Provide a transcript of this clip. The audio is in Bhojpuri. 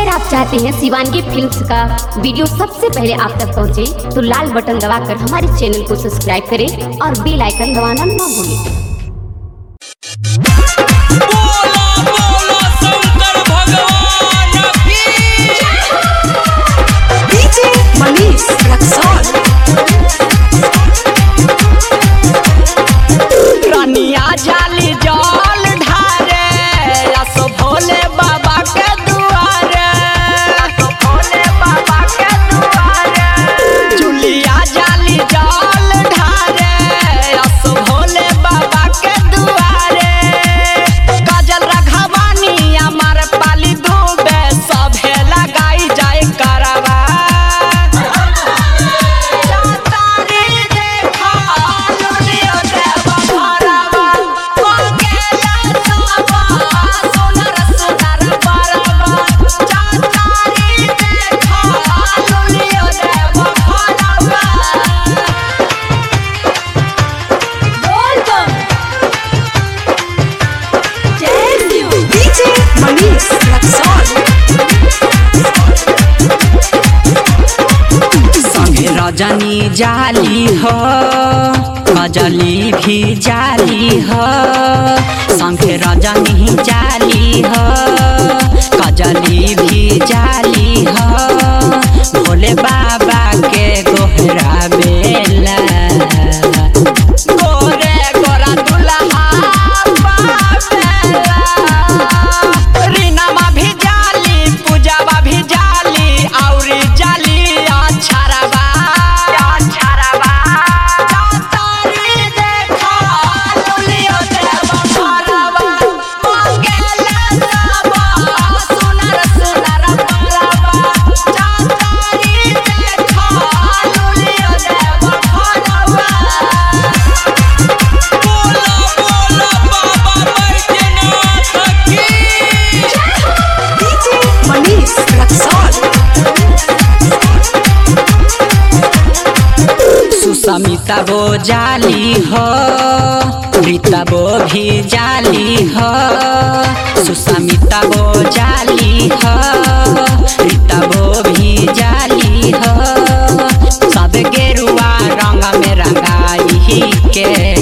अगर आप चाहते हैं शिवानगी फिल्म्स का वीडियो सबसे पहले आप तक पहुंचे, तो लाल बटन दबाकर हमारे चैनल को सब्सक्राइब करें और बेल आइकन दबाना ना भूलें बोला बोला शंकर भगवान की DJ Manish Raxon. रानिया जाली जल ढारे असो भोले बाबा के दुआरे असो भोले बाबा के दुआरे जुलिया जाली जल ढारे असो भोले बाबा के दुआरे काजल रघवानी हमार पाली डूबे सभे लगाई जाए करवा तारी देखा लुलियो देवा भरवा मंगेला सबा सुनर सुनर परवा तारी देखा लुलियो देवा भरवा DJ Manish Raxon. संगे रजनी जाली हो कजली भी जाली हो संगे रजनी जाली हो कजली भी जाली हो भोले बाबा के गोहरा बेला गोरे गोरा दुल्हा पावेला रीनामा भी जाली पूजावा भी जाली औरी जाली अछरवा अछरवा तारी देखा लुलियो देवा भरवा मंगेला सबा सुनर सुनर परवा तारी देखा लुलियो देवा भरवा बोला बोला बाबा बैद्यनाथ की DJ Manish Raxon. सुसमिता वो जाली हो रीता वो भी जाली हो सुसमिता वो जाली हो रीता वो भी जाली हो सब गेरुआ रंग में रंगाई के